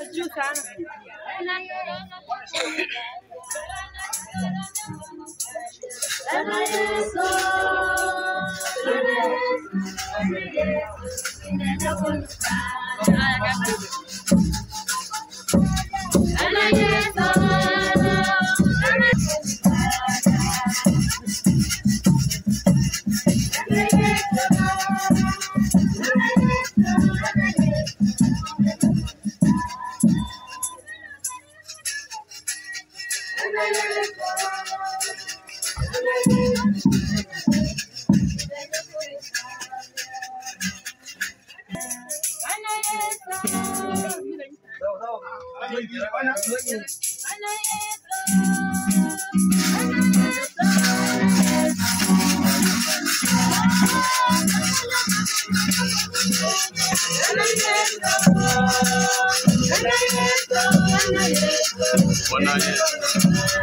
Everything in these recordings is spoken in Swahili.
juu sana. Bwana Yesu.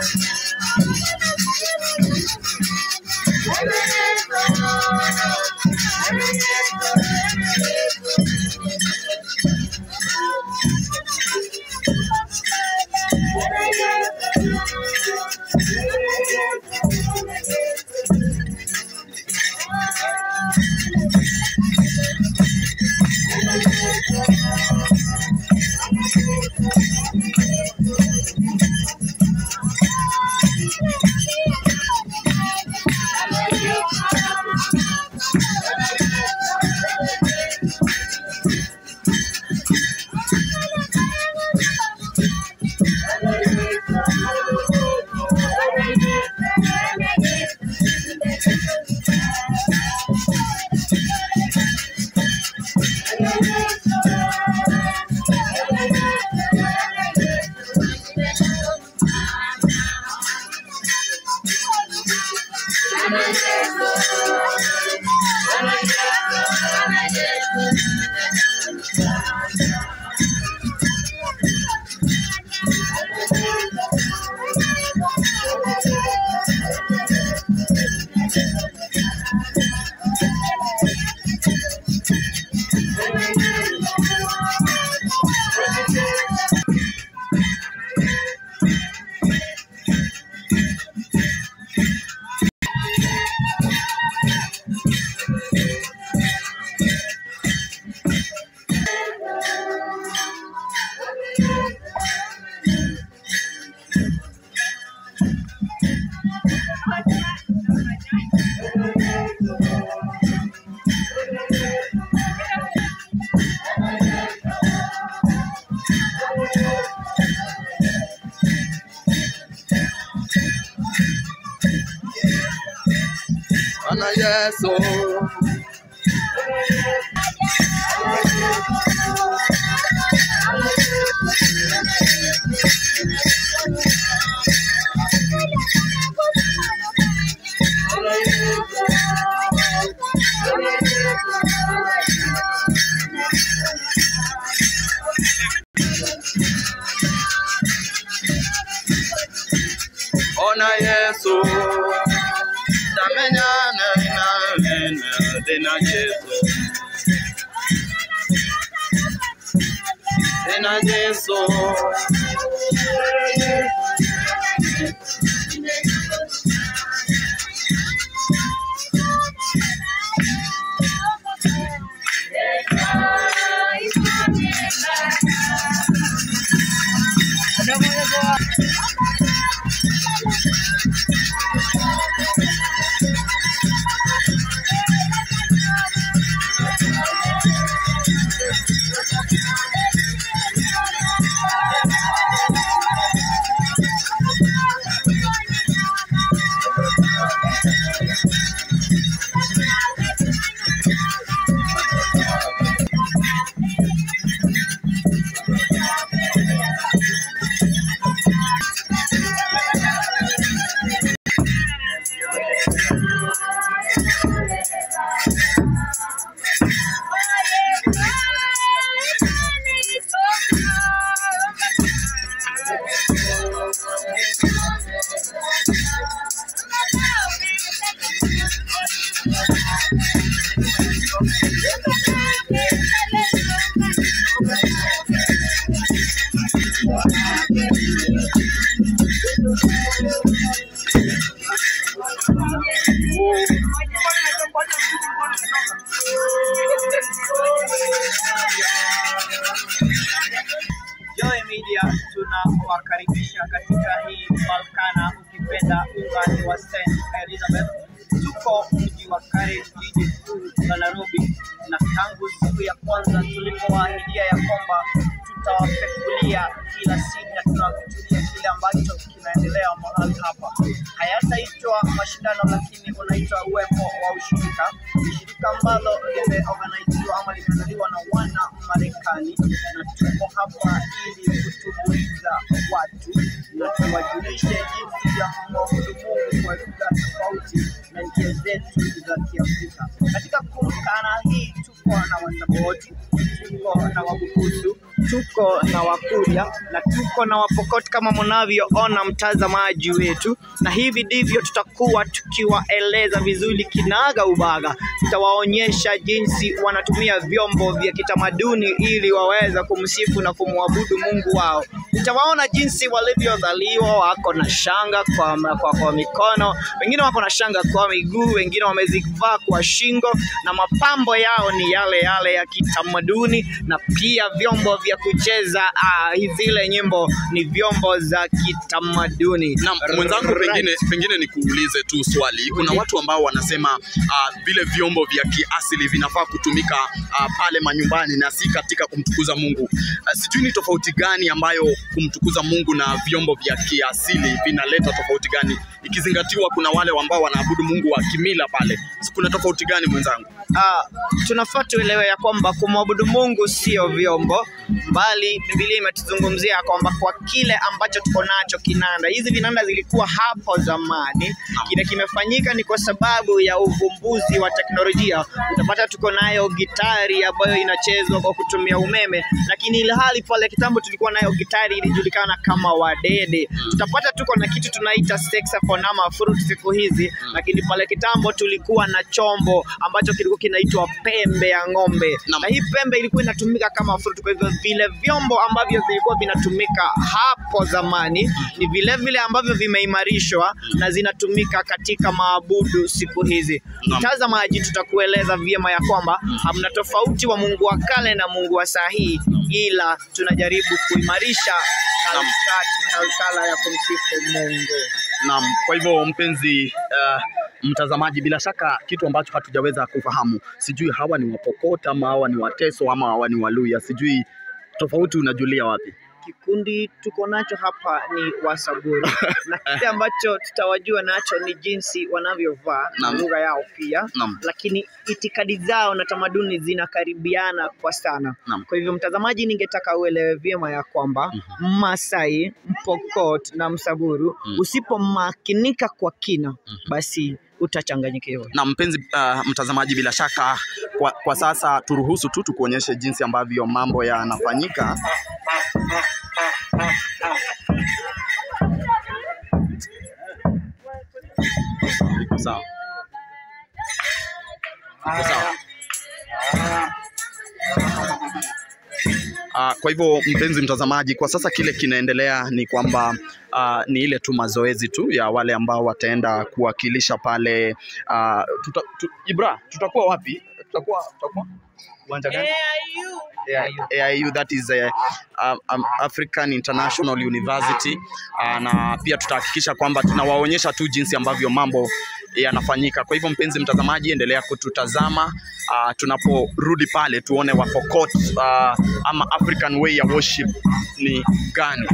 Bwana Yesu. Bwana Yesu. Tamenyana na nena tena Yesu. Tena Yesu. pia tunawakaribisha katika hii Balkana, ukipenda ungani wa St Elizabeth. Tuko mji wa Karen, jiji kuu la Nairobi, na tangu siku ya kwanza tulipowaahidia ya kwamba tutawapekulia kila siku na tunawakujulia kile ambacho kinaendelea mahali hapa. Hayataitwa mashindano, lakini unaitwa uwepo wa ushirika, shirika ambalo limeorganiziwa ama limeandaliwa na wana Marekani, na tuko hapa ili kutumbuiza watu na tuwajulishe jinsi ya kumwabudu Mungu kwa lugha tofauti na njia zetu za Kiafrika. Katika kumkana hii tuko na Wasaboti, tuko na Wabukusu, tuko na Wakuria na tuko na Wapokoti kama mnavyoona mtazamaji wetu, na hivi ndivyo tutakuwa tukiwaeleza vizuri kinaga ubaga. Tutawaonyesha jinsi wanatumia vyombo vya kitamaduni ili waweze kumsifu na kumwabudu Mungu wao. Utawaona jinsi walivyozaliwa, wako na shanga kwa, kwa, kwa mikono, wengine wako na shanga kwa miguu, wengine wamezivaa kwa shingo, na mapambo yao ni yale yale ya kitamaduni, na pia vyombo vya kucheza ah, zile nyimbo ni vyombo za kitamaduni. Naam, mwenzangu, Right. pengine pengine nikuulize tu swali. Kuna watu ambao wanasema uh, vile vyombo vya kiasili vinafaa kutumika uh, pale manyumbani na si katika kumtukuza Mungu. Uh, sijui ni tofauti gani ambayo kumtukuza Mungu na vyombo vya kiasili vinaleta tofauti gani, ikizingatiwa kuna wale ambao wanaabudu Mungu wa kimila pale. Kuna tofauti gani mwenzangu? Ah, tunafaa tuelewe ya kwamba kumwabudu Mungu sio vyombo, bali Biblia imetuzungumzia kwamba kwa kile ambacho tuko nacho kinanda. Hizi vinanda zilikuwa hapo zamani, kile kimefanyika ni kwa sababu ya uvumbuzi wa teknolojia. Utapata tuko nayo gitari ambayo inachezwa kwa kutumia umeme, lakini ile hali pale kitambo tulikuwa nayo gitari ilijulikana kama wadede. Tutapata tuko na kitu tunaita saxophone ama flute siku hizi, lakini pale kitambo tulikuwa na chombo ambacho kilikuwa kinaitwa pembe ya ng'ombe, Naam. na hii pembe ilikuwa inatumika kama flute. Kwa hivyo vile vyombo ambavyo vilikuwa vinatumika hapo zamani ni vile vile ambavyo vimeimarishwa na zinatumika katika maabudu siku hizi. Naam. Mtazamaji, tutakueleza vyema ya kwamba hamna tofauti wa Mungu wa kale na Mungu wa saa hii, ila tunajaribu kuimarisha Naam. kalka- kalkala ya kumsifu Mungu. Naam, kwa hivyo mpenzi uh, mtazamaji, bila shaka kitu ambacho hatujaweza kufahamu, sijui hawa ni Wapokot ama hawa ni Wateso ama hawa ni Waluya, sijui tofauti unajulia wapi? Kikundi tuko nacho hapa ni Wasaburi na kile ambacho tutawajua nacho ni jinsi wanavyovaa na Naam. lugha yao pia, Naam. lakini itikadi zao na tamaduni zinakaribiana kwa sana. Naam. Kwa hivyo mtazamaji, ningetaka uelewe vyema ya kwamba Masai, Mpokot na Msaburu Mhm. usipomakinika kwa kina, basi utachanganyikiwa. Na mpenzi uh, mtazamaji, bila shaka kwa, kwa sasa turuhusu tu tukuonyeshe jinsi ambavyo mambo yanafanyika. Iko sawa. Iko sawa. Uh, kwa hivyo mpenzi mtazamaji, kwa sasa kile kinaendelea ni kwamba uh, ni ile tu mazoezi tu ya wale ambao wataenda kuwakilisha pale uh, tuta, tu, Ibra, tutakuwa wapi? Tutakuwa tutakuwa uwanja gani? Yeah, AIU that is a, um, um, African International University uh, na pia tutahakikisha kwamba tunawaonyesha tu jinsi ambavyo mambo yanafanyika. Kwa hivyo mpenzi mtazamaji, endelea kututazama uh, tunaporudi pale tuone Wapokot uh, ama African way ya worship ni gani.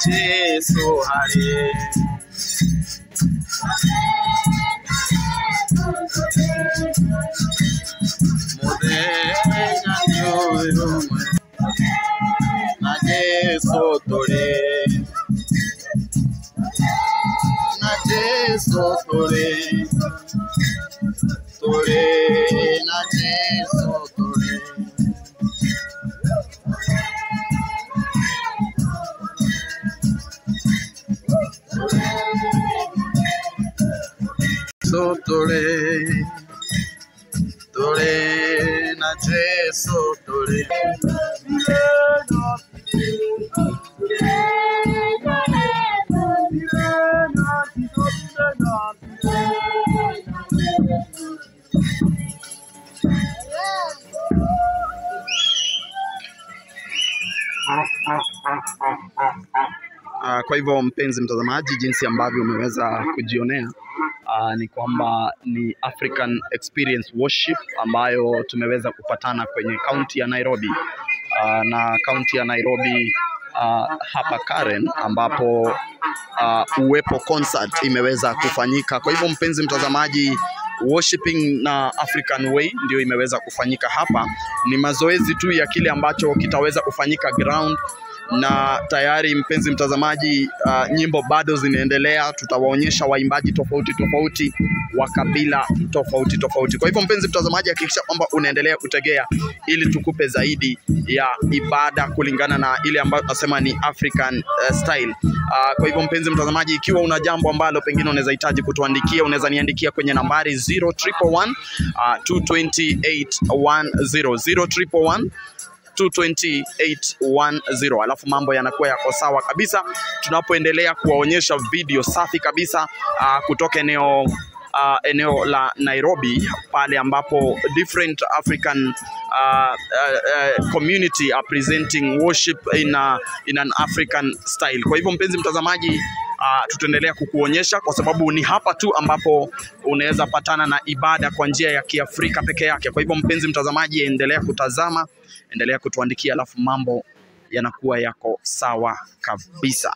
Jesu hari muthenya nĩ ũyũ ũmwe na Jesu tũrĩ na Jesu tũrĩ tũrĩ na Jesu tũrĩ Jesu tũrĩ tũrĩ na Jesu tũrĩ Uh, kwa hivyo mpenzi mtazamaji, jinsi ambavyo umeweza kujionea uh, ni kwamba ni African Experience Worship ambayo tumeweza kupatana kwenye kaunti ya Nairobi uh, na kaunti ya Nairobi uh, hapa Karen ambapo uh, Uwepo concert imeweza kufanyika. Kwa hivyo mpenzi mtazamaji, worshiping na African Way ndio imeweza kufanyika hapa. Ni mazoezi tu ya kile ambacho kitaweza kufanyika ground na tayari mpenzi mtazamaji, uh, nyimbo bado zinaendelea. Tutawaonyesha waimbaji tofauti tofauti wa kabila tofauti tofauti. Kwa hivyo mpenzi mtazamaji, hakikisha kwamba unaendelea kutegea ili tukupe zaidi ya ibada kulingana na ile ambayo tunasema ni African uh, style. Uh, kwa hivyo mpenzi mtazamaji, ikiwa una jambo ambalo pengine unaweza hitaji kutuandikia, unaweza niandikia kwenye nambari 0111 uh, 228110 0111 22810 alafu mambo yanakuwa yako sawa kabisa tunapoendelea kuwaonyesha video safi kabisa uh, kutoka eneo uh, eneo la Nairobi pale ambapo different African uh, uh, uh, community are presenting worship in, a, in an African style. Kwa hivyo mpenzi mtazamaji uh, tutaendelea kukuonyesha kwa sababu ni hapa tu ambapo unaweza patana na ibada kwa njia ya Kiafrika peke yake. Kwa hivyo mpenzi mtazamaji, endelea kutazama, endelea kutuandikia, alafu mambo yanakuwa yako sawa kabisa.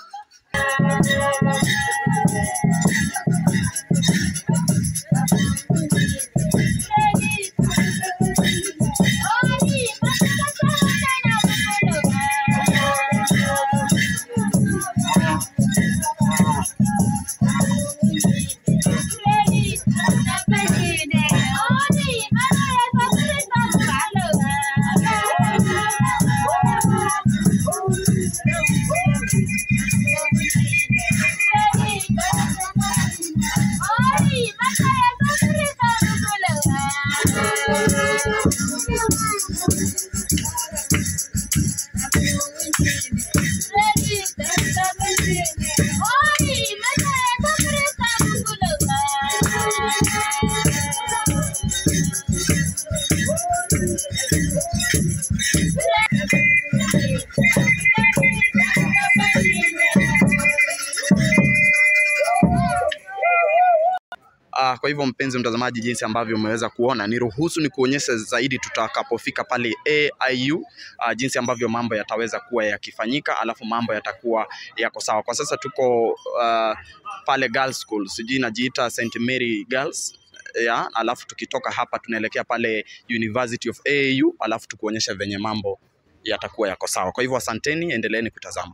Uh, kwa hivyo mpenzi mtazamaji, jinsi ambavyo umeweza kuona, niruhusu ni kuonyesha zaidi tutakapofika pale AIU, uh, jinsi ambavyo mambo yataweza kuwa yakifanyika, alafu mambo yatakuwa yako sawa. Kwa sasa tuko uh, pale Girls School, sijui inajiita St Mary Girls ya, alafu tukitoka hapa tunaelekea pale University of AIU, alafu tukuonyesha venye mambo yatakuwa yako sawa. Kwa hivyo asanteni, endeleeni kutazama.